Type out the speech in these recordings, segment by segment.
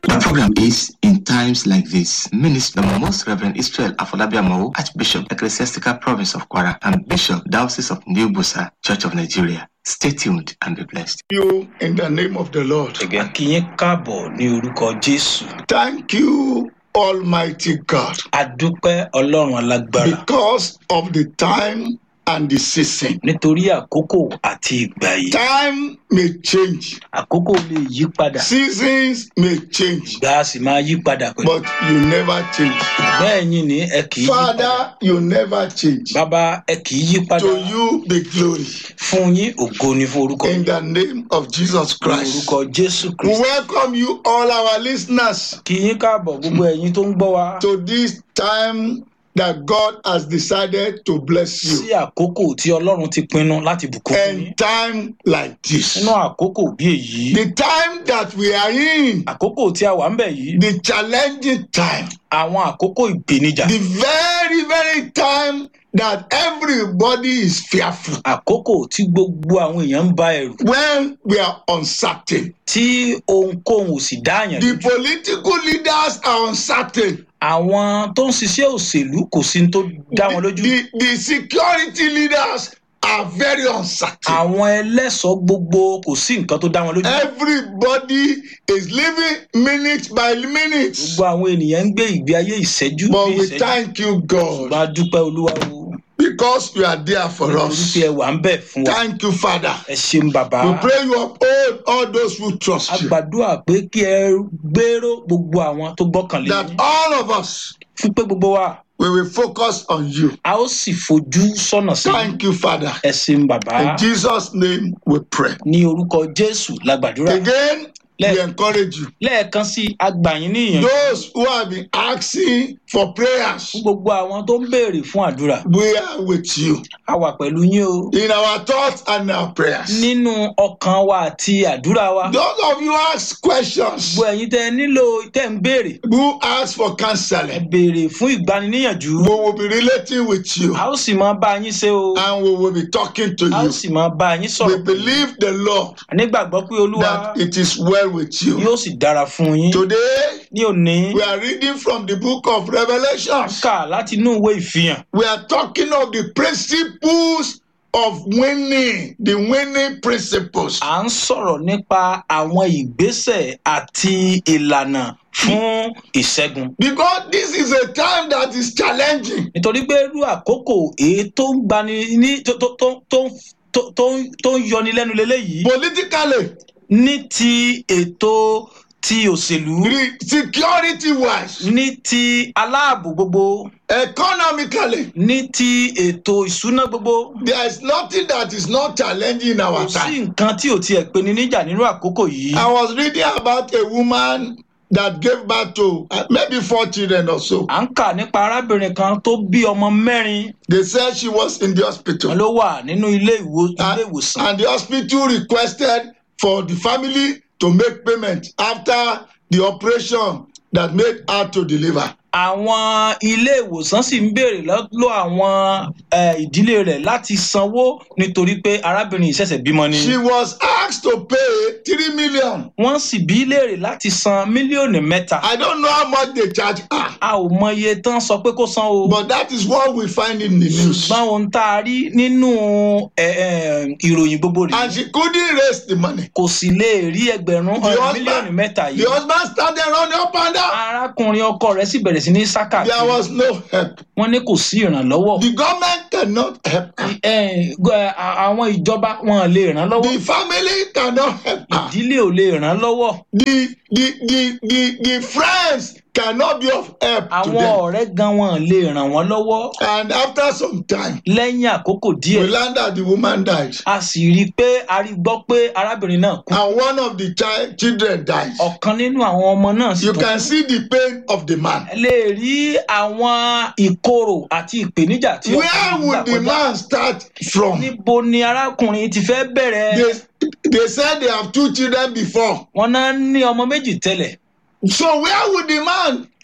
The program is In Times Like This. Minister the Most Reverend Israel Afolabiamo, Archbishop, Ecclesiastical Province of Kwara, and Bishop, Diocese of New Busa, Church of Nigeria. Stay tuned and be blessed. you in the name of the Lord. a kí yín káàbọ̀ ní orúkọ jésù Thank you, Almighty God, a dúpẹ́ ọlọ́run alágbára because of the time and the season. nítorí àkókò àti ìgbà yìí Time may change, àkókò lè yí padà seasons may change, ìgbà a sì máa yí padà pẹ̀lú but you never change. bẹ́ẹ̀ yín ni ẹ kì í yí padà Father, you never change. bàbá ẹ kì í yí padà To you be glory fún yín ògo ni fún orúkọ in the name of Jesus ní Christ. orúkọ jésù We kristu welcome you, all our listeners, kí yín káàbọ̀ gbogbo ẹ̀yin tó ń gbọ́ wa to this time that God has decided to bless sí you. àkókò tí ọlọ́run ti pinnu láti bùkún fún yín And time like this. nínú àkókò bí èyí The time that we are in, àkókò tí a wà ń bẹ̀ yìí the challenging time, àwọn àkókò ìpèníjà the very, very time that everybody is fearful. àkókò tí gbogbo àwọn èèyàn ń ba ẹ̀rù When we are uncertain, tí ohunkóhun ò sì dáàyàn the lójú political leaders are uncertain. àwọn tó ń ṣiṣẹ́ òṣèlú kò sí ní tó dá wọn The, lójú the, the security leaders are very uncertain. àwọn ẹlẹ́ṣọ̀ọ́ gbogbo kò sí nǹkan tó dá wọn lójú Everybody is living minute by minute. gbogbo àwọn ènìyàn ń gbé ìgbé ayé ìṣẹ́jú But bí we ìṣẹ́jú thank you, God, ṣùgbọ́n a dúpẹ́ olúwa o because you are there for nítorí us. pé ẹ wà ń bẹ̀ fún wa Thank you, Father. ẹ ṣeun bàbá We pray you uphold all those who trust a you. gbàdúrà pé kí ẹ gbèrò gbogbo àwọn tó gbọ́kànlé That yín all of us fún pé gbogbo wa we will focus on you. a ó sì fojú sọ́nà sí Thank you, Father. ẹ ṣeun bàbá In Jesus' name we pray. ní orúkọ jésù la gbàdúrà Again, we Let- encourage you. lẹ́ẹ̀kan sí agbàyín níyànjú Those who have been asking for prayers, fún gbogbo àwọn tó ń béèrè fún àdúrà we are with you a wà pẹ̀lú yín o in our thoughts and our prayers. nínú ọkàn wa àti àdúrà wa Those of you ask questions, gbogbo ẹ̀yin tẹ́ ẹ nílò tẹ́ ń béèrè who ask for ẹ counseling, béèrè fún ìgbaniníyànjú we will be relating with you a ó sì máa bá yín ṣe o and we will be talking to a ó you. sì máa bá yín We sọ̀rọ̀ believe the Lord nígbàgbọ́ pé olúwa that it is well with you. yóò sì dára fún yín Today, ní òní we are reading from the book of Revelations. kà láti inú ìwé ìfihàn We are talking of the principles of winning, the winning principles. à ń sọ̀rọ̀ nípa àwọn ìgbésẹ̀ àti ìlànà fún ìṣẹ́gun Because this is a time that is challenging. nítorí pé irú àkókò èyí tó ń gbani ní tó tó tó tó tó tó ń- tó ń yọni lẹ́nu leléyìí Politically, ní ti ètò ti òṣèlú re- security wise, ní ti aláàbò gbogbo economically, ní ti ètò ìṣúná gbogbo there is nothing that is not challenging in kò our sí time. nǹkan tí ò tiẹ̀ pe ni níjà nínú àkókò yìí I was reading about a woman that gave birth to uh, maybe four children or so. à ń kà nípa arábìnrin kan tó bí ọmọ mẹ́rin They said she was in the wọn hospital. ló wà nínú ilé ìwo- ilé and, ìwòsàn and the hospital requested for the family to make payment after the operation that made her to deliver. àwọn ilé ìwòsàn sì ń béèrè lọ́dọ̀ àwọn eh, ìdílé rẹ̀ láti sanwó nítorí pé arábìnrin ìṣẹ̀ṣẹ̀ bímọ ni. She was asked to pay three million. wọ́n sì bí í léèrè láti san mílíọ̀nù mẹ́ta. I don't know how much they charge her, a ò mọ iye tán sọ pé kó san o. but that is what we find in the news. ṣùgbọ́n ohun tá a rí nínú eh, eh, ìròyìn gbogbo And rèé she couldn't raise the money. kò sì lè rí ẹgbẹ̀rún The eh, husband- mílíọ̀nù mẹ́ta The yìí. husband started running up and down. arákùnrin ọkọ rẹ̀ sì bẹ̀rẹ̀ sí ní sákà There was no help. wọ́n ní kò sí ìrànlọ́wọ́. The government cannot help her. Eh, gbọ́, eh, àwọn ìjọba wọn lè ràn lọ́wọ́. The family cannot help her. ìdílé ò lè ràn lọ́wọ́. The the the the the friends cannot be of help to àwọn them. ọ̀rẹ́ gan wọn lè ràn wọ́n lọ́wọ́. And after some time, lẹ́yìn àkókò we díẹ̀ learned that the woman died. a sì rí i pé a rí gbọ́ pé arábìnrin náà kú. And one of the child, children died. ọ̀kan nínú àwọn ọmọ náà sì You tún can see the pain of the man. ẹ lè rí àwọn ìkorò àti ìpèníjà tí Where ọkùnrin gbà would the kọjá. man start from? níbo ni arákùnrin ti fẹ́ bẹ̀rẹ̀. They, they said they have two children before. wọn náà ní ọmọ méjì tẹ́lẹ̀. So where would the man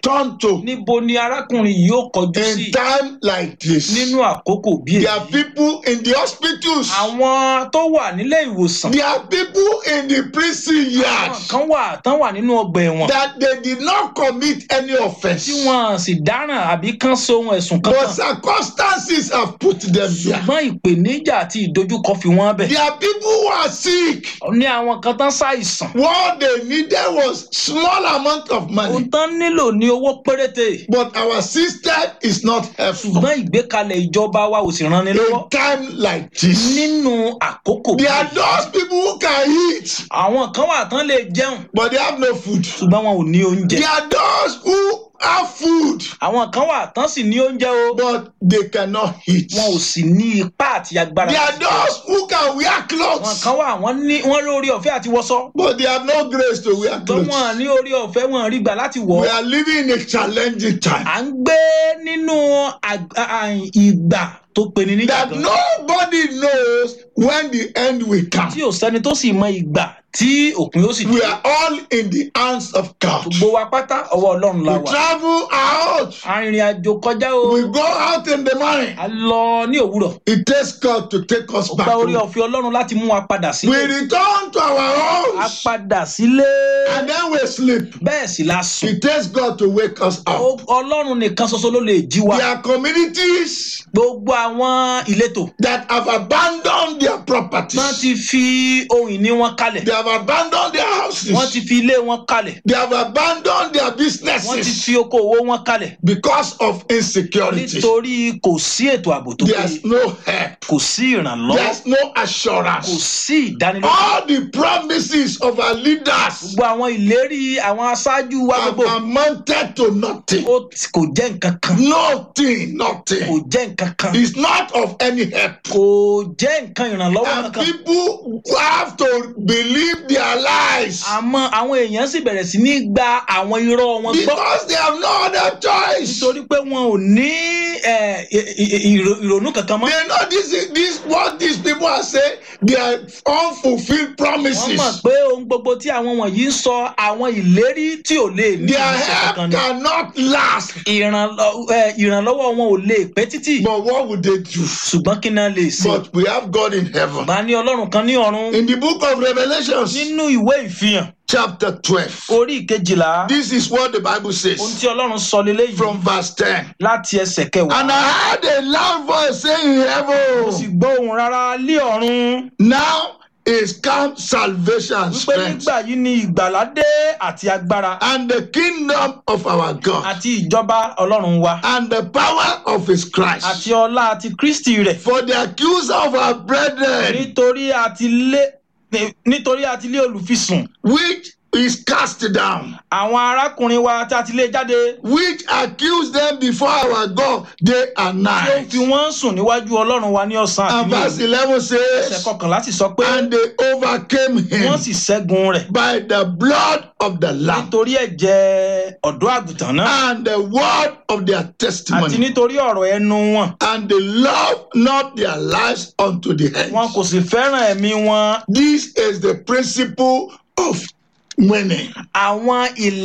turn to níbo ni arákùnrin yìí ó kọjú sí in time like this? nínú àkókò bí There are èyí people in the hospitals. àwọn tó wà nílé ìwòsàn There are people in the prison yard àwọn kan wà tán wà nínú ọgbà ẹ̀wọ̀n that they did not commit any offense. tí wọn sì dáràn àbí kán sóhun ẹ̀sùn But kankan circumstances have put them there. ṣùgbọ́n ìpèníjà àti ìdojúkọ fi wọ́n bẹ̀. There are people who are sick. ní àwọn kan tán ṣàìsàn What they needed was small amount of ohun money. tán nílò ní owó péréte But our system is not helpful. ṣùgbọ́n ìgbékalẹ̀ ìjọba wa ò sì ran ni lọ́wọ́ In time like this, nínú àkókò there are báyìí. those people who can eat, àwọn kan wà tán lè jẹun but they have no food. ṣùgbọ́n wọn ò ní oúnjẹ There are those who have food, àwọn kan wà tán sì ní oúnjẹ o but they cannot eat. wọn ò sì ní ipá àti agbára There are láti jẹun. those who can wear àwọn clothes, kan wà wọ́n ní wọ́n lórí ọ̀fẹ́ àti wọṣọ but they have no grace to wear ṣùgbọ́n clothes. wọn ní orí ọ̀fẹ́ wọn rí gbà láti wọ̀ We ọ́. are living in a challenging time. à ń gbé nínú ag- a- a- ìgbà tó peni níjà That gan nobody knows when the end will come. tí ò sẹ́ni tó sì mọ ìgbà tí òpin ó sì We dé are all in the hands of God. gbogbo wa pátá ọwọ́ ọlọ́run la We wà travel out. arìnrìn àjò kọjá o We go out in the morning. a lọ ní òwúrọ̀ It takes God to take us ó back. gba orí home. ọ̀fẹ́ ọlọ́run láti mú wa padà We sílé return to our a homes padà sílé and then we sleep. bẹ́ẹ̀ sì la sùn It takes God to wake us Ó- up. ọlọ́run nìkan ṣoṣo ló lè jí wa There are communities gbogbo àwọn ìletò that have abandoned their wọ́n properties. ti fi ohun ìní wọn kalẹ̀ They have abandoned their wọ́n houses. ti fi ilé wọn kalẹ̀ They have abandoned their wọ́n ti businesses fi okòwò wọn kalẹ̀ because of insecurity. nítorí kò sí ètò ààbò tó péye There's no help. kò sí ìrànlọ́wọ́ There's no kò assurance. sí ìdánilójú. All the promises of our leaders gbogbo àwọn ìlérí àwọn aṣáájú wa have gbogbo amounted to nothing. ó ti- kò jẹ́ nǹkan kan Nothing, kò nothing. jẹ́ nǹkan kan It's not of any help. kò jẹ́ nǹkan ìrànlọ́wọ́ And kankan people have to believe their lies àmọ́ àwọn èèyàn sì bẹ̀rẹ̀ sí ní gba àwọn irọ́ wọn gbọ́ because they have no other choice. nítorí pé wọn ò ní eh, i- i- ìrò- ìrònú kankan mọ́ They know this is this what these people are saying. They are unfulfilled wọ́n mọ̀ promises. pé ohun gbogbo tí àwọn wọ̀nyí ń sọ àwọn ìlérí tí ò lè ní Their ìmúṣẹ help kankan ni cannot last. Ìrànlọ́- eh, ìrànlọ́wọ́ wọn ò lè pẹ́ títì But what would they do? ṣùgbọ́n kí náà lè ṣe But we have God in heaven. bá ní ọlọ́run kan ní ọ̀run In the book of Revelations, nínú ìwé ìfihàn chapter 12, orí ìkejìlá this is what the Bible ohun says tí ọlọ́run sọ leléyìí from verse 10. láti ẹsẹ̀ kẹwàá And I heard a loud voice saying in mo sì heaven, gbọ́ ohùn rárá lé ọ̀run Now is come salvation and wípé strength nígbà yìí ni ìgbàlà dé àti agbára and the kingdom of our God àti ìjọba ọlọ́run wa and the power of his Christ. àti ọlá àti kristi rẹ̀ For the accuser of our brethren, nítorí àti lé nítorí àti lé olùfisùn which is cast down, àwọn arákùnrin wa tí a ti lé jáde which accuse them before our God day and tí ó night. fi wọ́n sùn níwájú ọlọ́run wa ní ọ̀sán àti And ní verse òru 11 ẹsẹ̀ says, kọkànlá sì sọ pé And they overcame him wọ́n sì ṣẹ́gun rẹ̀ by the blood of the Lamb nítorí ẹ̀jẹ̀ ọ̀dọ́ àgùntàn náà and the word of their àti testimony. nítorí ọ̀rọ̀ ẹnu wọn And they love not their lives unto the end. wọn kò sì fẹ́ràn ẹ̀mí wọn This is the principle of winning. àwọn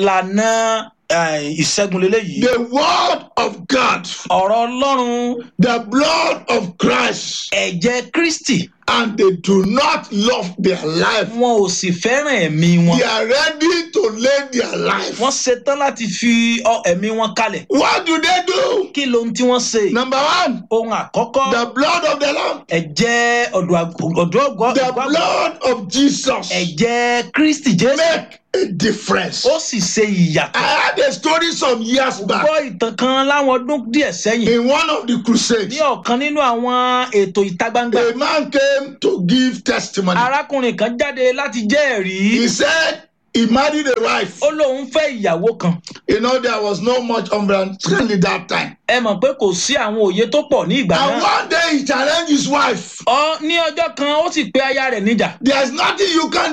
ìlànà eh, ìṣẹ́gun leléyìí The word of God, ọ̀rọ̀ ọlọ́run the blood of Christ, ẹ̀jẹ̀ kristi and they do not love their life. wọn ò sì fẹ́ràn ẹ̀mí wọn They are ready to lay their life. wọ́n ṣetán láti fi ọ- ẹ̀mí wọn kalẹ̀ What do they do? kí lohun tí wọ́n ṣe Number one, ohun àkọ́kọ́ the blood of the Lamb, ẹ̀jẹ̀ ọ̀dọ́ àgù- ọ̀dọ́ ọ̀gọ́ the àgùntàn, blood of Jesus ẹ̀jẹ̀ kristi jésù make a difference. ó sì ṣe ìyàtọ̀ I had a story some years back gbọ́ ìtàn kan láwọn ọdún díẹ̀ sẹ́yìn in one of the crusades. ní ọ̀kan nínú àwọn ètò ìta gbangba A man came to give testimony. arákùnrin kan jáde láti jẹ́ ẹ̀rí He said he married a wife. ó lóun fẹ́ ìyàwó kan You know, there was no much understanding that time. ẹ mọ̀ pé kò sí àwọn òye tó pọ̀ ní ìgbà And náà one day he challenged his wife. ọ ní ọjọ́ kan ó sì pe aya rẹ̀ níjà There's nothing you can do.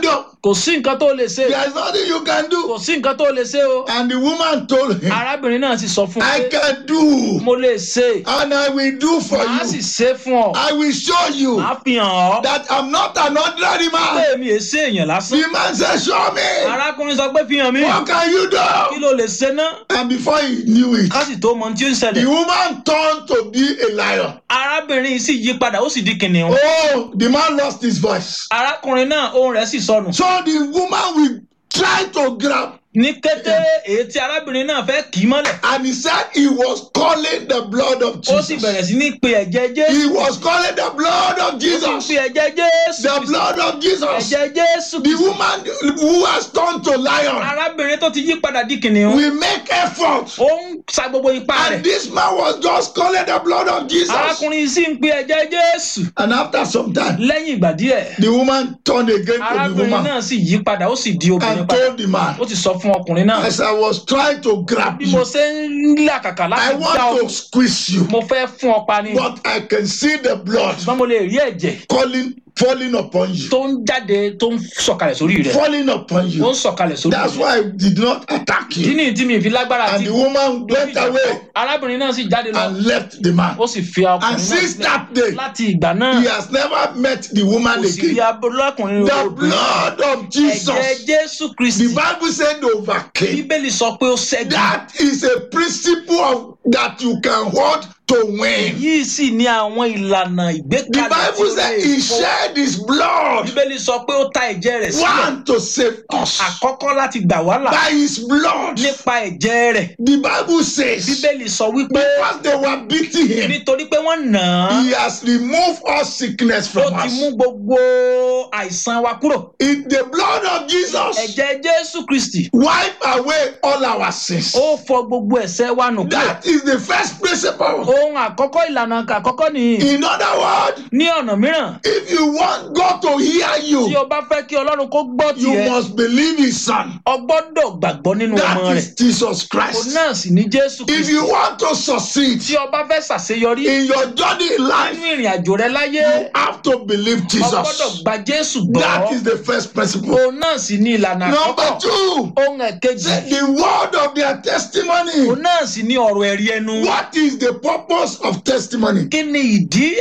kò sí nǹkan tó lè ṣe There is nothing you can kò do. sí nǹkan tó lè ṣe o And the woman told him, arábìnrin náà sì sọ fún un I pé can do, mo lè ṣe and I will do for màá sì you. ṣe fún ọ I will show you màá fi hàn ọ́ that I'm not an ordinary pé man. èmi è ṣe èèyàn lásán The man said, Show me. arákùnrin sọ pé fi hàn mí What can you kí do? ló lè ṣe ná And before he knew it, ká sì tó mọ ohun tí ó ń the ṣẹlẹ̀ woman turned to be a lion. arábìnrin yìí sì yí padà ó sì di kìnìún Oh, the man lost his voice. arákùnrin náà ohùn rẹ̀ sì sọnù So the woman will try to grab, ní kété èyí tí arábìnrin náà fẹ́ kì í mọ́lẹ̀ and he said he was calling the blood of ó sì Jesus. bẹ̀rẹ̀ sí ní pe ẹ̀jẹ̀ jésù He was calling the blood of ó sì ń Jesus. pe ẹ̀jẹ̀ jésù The Kristi. blood of Jesus. ẹ̀jẹ̀ jésù The Kristi. woman who has turned to lion arábìnrin tó ti yí padà di kìnìún will make effort. ó ń sa gbogbo ipá rẹ̀ And this man was just calling the blood of Jesus. arákùnrin yìí sì ń pe ẹ̀jẹ̀ jésù And after some time, lẹ́yìn ìgbà díẹ̀ the woman turned again to the arábìnrin woman náà sì yí padà ó sì di obìnrin and padà told the man, ó ti sọ fún ọkùnrin náà as I was trying to grab bí mo you, ṣe ń làkàkà I láti gbá ọ want to squeeze you, mo fẹ́ fún ọ pa ni but I can see the blood ṣùgbọ́n mo lè rí ẹ̀jẹ̀ calling, falling upon you, tó ń jáde tó ń sọ̀kalẹ̀ sórí rẹ̀ falling upon ó ń you. sọ̀kalẹ̀ sórí That's rẹ̀ why I did not attack ìdí you. nìyí tí mi fi lágbára And àti the woman went away arábìnrin náà sì jáde lọ and left the man. ó sì fi And ọkùnrin náà since sílẹ̀ that day, láti ìgbà náà he has never met the woman kò sì rí again. abúlọ́kùnrin The obìnrin blood of ẹ̀jẹ̀ Jesus. jésù The kristi Bible said they overcame. bíbélì sọ pé ó ṣẹ́gun That is a principle of, that you can hold to win. yìí sì ní àwọn ìlànà The ìgbékalẹ̀ tí Bible ó said lè he fọ́. shed his blood bíbélì sọ pé ó ta ẹ̀jẹ̀ rẹ̀ sílẹ̀ one to save us àkọ́kọ́ láti gbà wá là by his blood. nípa ẹ̀jẹ̀ rẹ̀ The Bible says bíbélì sọ wípé because they were beating him, nítorí pé wọ́n nà án he has removed all sickness ó from ti us. mú gbogbo àìsàn wa kúrò In the blood of Jesus, ẹ̀jẹ̀ jésù kristi wipe away all our sins. ó fọ gbogbo ẹ̀ṣẹ̀ wa nù kúrò That is the first principle. ohun àkọ́kọ́ ìlànà àkọ́kọ́ nìyí In other words, ní ọ̀nà mìíràn if you want God to hear tí you, o bá fẹ́ kí ọlọ́run kó gbọ́ you tiẹ̀ must believe his son. o gbọ́dọ̀ gbàgbọ́ nínú ọmọ That rẹ̀ is Jesus òun Christ. náà sì ní jésù If kristi you want to succeed tí o bá fẹ́ ṣàṣeyọrí in your journey in nínú life, ìrìn àjò rẹ láyé you have to believe o gbọ́dọ̀ Jesus. gba jésù gbọ́ That is the first principle. òun náà sì ní ìlànà Number àkọ́kọ́ two, ohun ẹ̀kejì the word of their testimony. òun náà sì ní ọ̀rọ̀ ẹ̀rí ẹnu What is the purpose of testimony? kí ni ìdí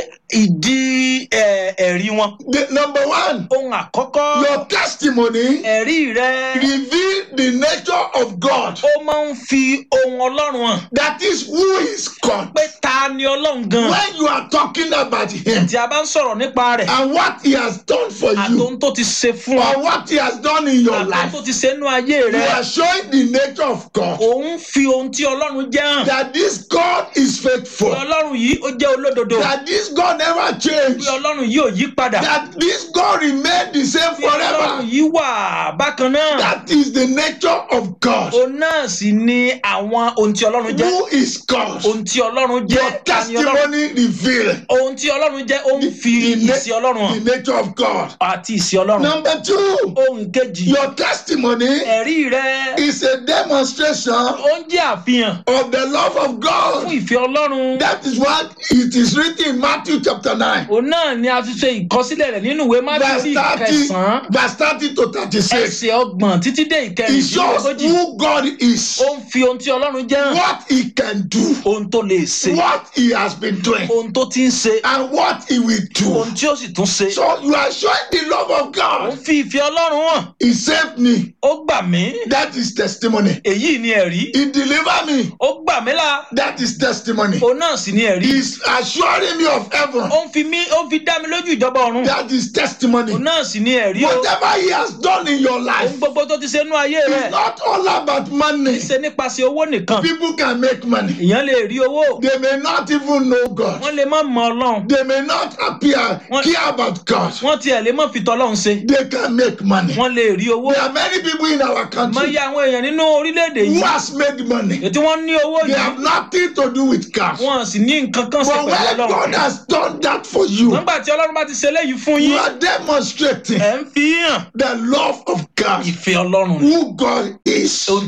ìdí ẹ̀, ẹ̀rí wọn The, number one, ohun àkọ́kọ́ your testimony ẹ̀rí rẹ reveal the nature of God. ó máa ń fi ohun ọlọ́run hàn That is who is God. pé ta ni ọlọ́run gan When you are talking about Him tí a bá ń sọ̀rọ̀ nípa rẹ̀ and what He has done for you, àtòhun tó ti ṣe fún ọ or what He has done in your àtòhun life, tó ti ṣe nínú ayé you rẹ are showing the nature of God. òun fi ohun tí ọlọ́run jẹ́ hàn That this God is pé faithful. ọlọ́run yìí ó jẹ́ olódodo That this God never pé changed. ọlọ́run yìí ò yí padà That this God remained the same pé ọlọ́run forever. yìí wà bákan náà That is the nature of God. òun náà sì ni àwọn ohun tí ọlọ́run jẹ́ Who is God? ohun tí ọlọ́run Your jẹ́ ta ni ọlọ́run testimony reveal ohun tí ọlọ́run jẹ́ ó ń fi the, ìsì ọlọ́run hàn the nature of God. àti ìsì ọlọ́run Number two, ohun kejì your testimony ẹ̀rí rẹ is a demonstration ó ń jẹ́ àfihàn of the love of fún God. ìfẹ́ ọlọ́run That is what it is written in Matthew chapter 9, òun náà ni a ti ṣe ìkọsílẹ̀ rẹ̀ nínú ìwé verse májèlé 30, kẹsàn-án verse 30 to 36. ẹsẹ̀ ọgbọ̀n títí dé It shows ìkẹrìndínlógójì who God is, ó ń fi ohun tí ọlọ́run jẹ́ hàn what He can do, ohun tó lè ṣe what He has been doing, ohun tó ti ń ṣe and what He will do. ohun tí ó sì tún ṣe So you are showing the love of ó ń God. fi ìfẹ́ ọlọ́run hàn He saved me. ó gbà mí That is testimony. èyí ni ẹ̀rí He delivered me. ó gbà mí là That is testimony. òun náà sì ni ẹ̀rí He's assuring me of heaven. ó ń fi mí ó ń fi dá mi lójú ìjọba ọ̀run That is testimony. òun náà sì ni ẹ̀rí o Whatever He has done in your ohun life, gbogbo tó ti ṣe nú ayé rẹ̀ it's not all about money. ṣe nípasẹ̀ owó nìkan People can make money. èèyàn lè rí owó They may not even know God. wọ́n lè má mọ ọlọ́run They may not appear What- care about God. wọ́n tiẹ̀ lè má fi tọ́lọ́run ṣe They can make money. wọ́n lè rí owó There are many people in our mọ country iye àwọn èèyàn nínú orílẹ̀-èdè who yìí has made money. ètí wọ́n ní owó They yìí have nothing to do with cash. wọ́n sì ní nǹkan kan ṣe But pẹ̀lú when ọlọ́run God has done that for you, nígbà tí ọlọ́run bá ti ṣe léyìí fún you yín are demonstrating ẹ̀ ń fi hàn the love of God, ìfẹ́ ọlọ́run ni who God is. ohun tí ọlọ́run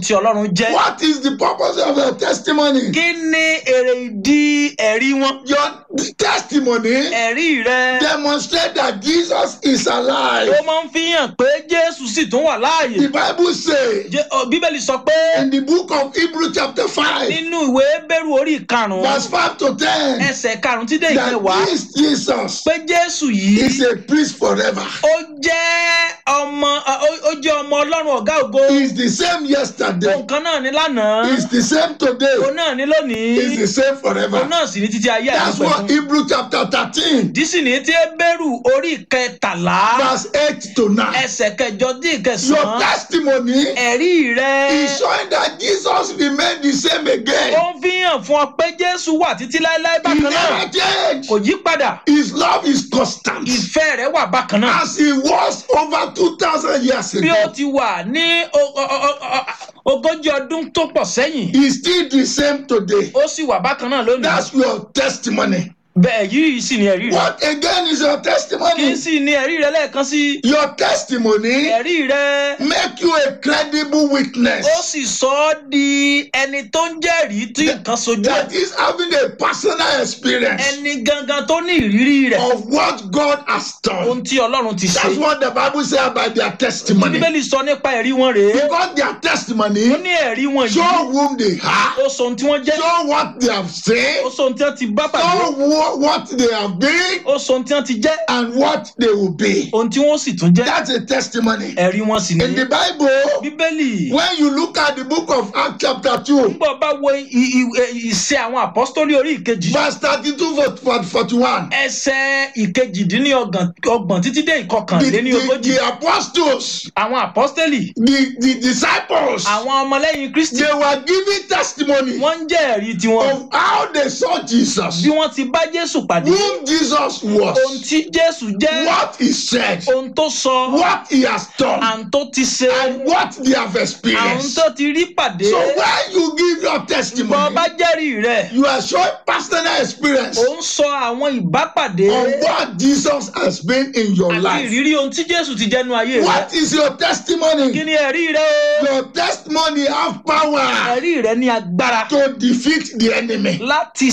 ọlọ́run jẹ́ What is the purpose of your testimony? kí ni èrè ìdí ẹ̀rí wọn Your testimony ẹ̀rí rẹ demonstrate that Jesus is alive. ó máa ń fi hàn pé jésù sì tún wà láàyè The Bible says Jé- ọ, bíbélì sọ pé in the book of Hebrew chapter 5, nínú ìwé bẹ́rù orí ìkarùn-ún verse 5 to 10, ẹsẹ̀ karùn-ún tí dé ìkẹwàá that this Jesus pé jésù yìí is a priest forever. ó jẹ́ ọmọ ó- ó jẹ́ ọmọ ọlọ́run ọ̀gá ògo He is the same yesterday. ohun kan náà ní lánàá He is the same today. òun náà ní lónìí He is the same òun forever. náà sì ní títí ayé That's àìsàn what Hebrew chapter 13, dísì ní tí bẹ́rù orí kẹtàlá verse 8 to 9. ẹsẹ̀ kẹjọ dín Your ìkẹsàn-án testimony ẹ̀rí rẹ is showing that Jesus remained the same ó again. ń fi hàn fún ọ pé jésù wà títí láéláé He bákan náà never changed. kò yí padà His love is constant. ìfẹ́ rẹ̀ wà bákan náà As he was over 2,000 years bí ó ago, ti wà ní o- o- o- o- ogójì ọdún tó pọ̀ sẹ́yìn he's still the same today. ó sì wà bákan náà lónìí That's your testimony. bẹ́ẹ̀ yìí sì ni ẹ̀rí rẹ What again is your kí testimony? sì ni ẹ̀rí rẹ lẹ́ẹ̀kan sí Your testimony ẹ̀rí rẹ make you a credible witness ó sì sọ ọ́ di ẹni tó ń jẹ́rìí tí nǹkan sojú ẹ̀ that is having a personal experience ẹni gangan tó ní ìrírí rẹ̀ of what God has done. ohun tí ọlọ́run ti ṣe That's what the Bible says about their testimony. bíbélì sọ nípa ẹ̀rí wọn rèé Because their ó testimony ní ẹ̀rí wọn yìí show whom they are, ó sọ ohun tí wọ́n jẹ́ show what they have ó said, sọ ohun tí wọ́n ti bá pàdé show wha- what they have been, ó sọ ohun tí wọ́n ti jẹ́ and what they will be. ohun tí wọ́n sì tún jẹ́ That's a testimony. ẹ̀rí wọn sì ní In the Bible, bíbélì when you look at the book of Acts chapter 2, nígbà bá wo i- i- i- ìṣe àwọn àpọ́stólì orí ìkejì verse 32 for- for 41, ẹsẹ̀ ìkejìdínlọ́gbọ̀n ọgbọ̀n títí dé the, ìkọkànléní the, ogójì the apostles, àwọn àpọ́stélì the, the disciples, àwọn ọmọlẹ́yìn kristi they were giving testimony wọ́n ń jẹ́ ẹ̀rí tiwọn of how they saw Jesus, bí wọ́n ti bá jésù pàdé whom Jesus ohun was, tí jésù jẹ́ what he said, ohun tó sọ what he has done, àwọn tó ti ṣe and what they have àwọn experienced. tó ti rí pàdé So when you give your bọ́ testimony, bá jẹ́rìí rẹ̀ you are showing personal experience ó ń sọ àwọn ìbápàdé of what Jesus has been in your àti life. ìrírí ohun tí jésù ti jẹ́nu ayé rẹ̀ What is your kí testimony? ni ẹ̀rí rẹ̀ o Your testimony have power ẹ̀rí rẹ̀ ní agbára to defeat the enemy. láti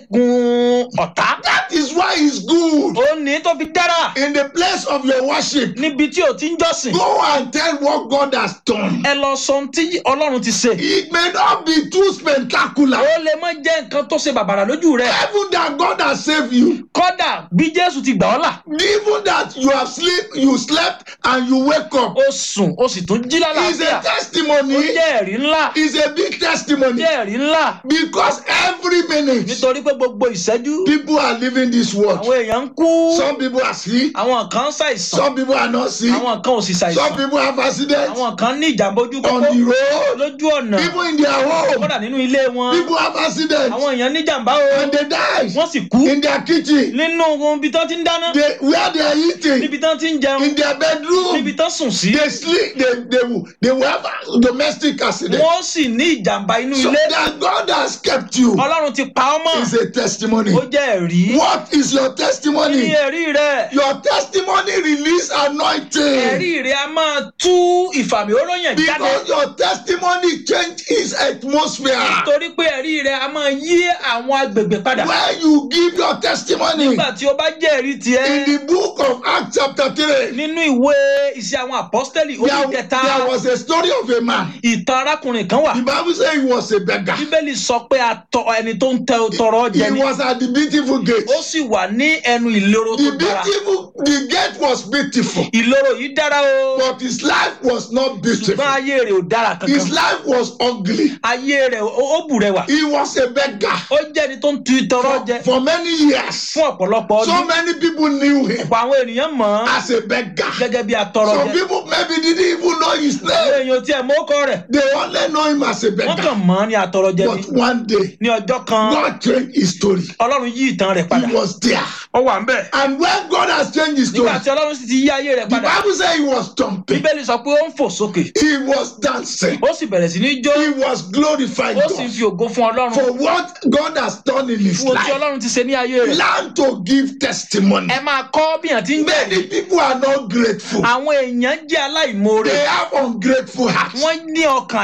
ṣẹ́gun ọ̀tá That is why it's good. ó ní tó fi dára In the place of your worship, níbi tí ò ti ń jọ́sìn go and tell what God has done. ẹ lọ sọ ohun tí ọlọ́run ti ṣe It may not be too spectacular. ó lè má jẹ́ nǹkan tó ṣe bàbàrà lójú rẹ̀ Even that God has saved you, kódà bí jésù ti gbà ọ́ là even that you have sleep, you slept and you wake up, ó sùn ó sì tún jí is lálàáfíà a ó testimony. jẹ́ ẹ̀rí ńlá Is a big testimony jẹ́ ẹ̀rí ńlá because every minute nítorí pé gbogbo ìṣẹ́jú people are leaving this world. àwọn èèyàn ń kú Some people are sick, àwọn kan ń ṣàìsàn some people are not sick, àwọn kan ò sì some ṣàìsàn people have accidents àwọn kan ní ìjàmbá ojú on pópó the road, lójú ọ̀nà even in their home. kódà nínú ilé wọn People have accidents àwọn èèyàn ní ìjàmbá o and they die wọ́n sì kú in their kitchen, nínú ibi tán ti ń dáná they, where they are eating, níbi tán ti ń jẹun in their bedroom. níbi tán sùn sí They sleep, they, they, will, they will have a domestic accident. wọ́n sì ní ìjàmbá inú So ilé that God has kept you ọlọ́run ti pa ọ́ mọ́ is a testimony. ó jẹ́ ẹ̀rí What is your kí ni testimony? ẹ̀rí rẹ̀ Your testimony release anointing. ẹ̀rí rẹ̀ a máa tú ìfàmì oróyàn jáde Because your testimony change his atmosphere. torí pé ẹ̀rí rẹ̀ a máa yí àwọn agbègbè padà When you give your testimony nígbà tí o bá jẹ́ ẹ̀rí tiẹ̀ in the book of Acts chapter 3, nínú ìwé iṣẹ́ àwọn àpọ́stẹ́lì orí there, kẹta there was a story of a man. ìtàn arákùnrin kan wà The Bible says he was a beggar. bíbélì sọ pé atọ ẹni tó ń tẹ tọrọ jẹ He ni was at the beautiful gate. ó sì wà ní ẹnu ìloro tó The dára beautiful, the gate was beautiful, ìloro yìí dára o but his life was not beautiful. ṣùgbọ́n ayé rẹ̀ ò dára His kankan life was ugly. ayé rẹ̀ ó ó bù rẹwà He was a beggar ó jẹ́ ẹni tó ń tu tọrọ jẹ for many years. fún ọ̀pọ̀lọpọ̀ So ọdún many people knew him ọ̀pọ̀ àwọn ènìyàn mọ̀ ọ́n as a beggar. gẹ́gẹ́ bí atọrọ Some jẹ people maybe didn't even know his àwọn name. èèyàn tiẹ̀ mọ́ ọkọ rẹ̀ They only know him as a wọ́n beggar. kàn mọ̀ ọ́n ní atọrọ jẹ ni But one day, ní ọjọ́ kan God changed his story. ọlọ́run yí ìtàn rẹ̀ padà He was there. ó wà ń bẹ̀ And when God has changed his story, nígbà tí ọlọ́run sì ti yí ayé rẹ̀ the padà Bible says he was jumping. bíbélì sọ pé ó ń fò sókè He was dancing. ó sì bẹ̀rẹ̀ sí ní jó He was glorifying ó sì ń God fi ògo fún ọlọ́run for what God has done in his fún ohun tí life. ọlọ́run ti ṣe ní ayé rẹ̀ Learn to give testimony. ẹ máa kọ́ bí yàn ti ń gbẹ̀rí Many people are not grateful. àwọn èèyàn jẹ́ aláìmoore They have ungrateful hearts. wọ́n ní ọkàn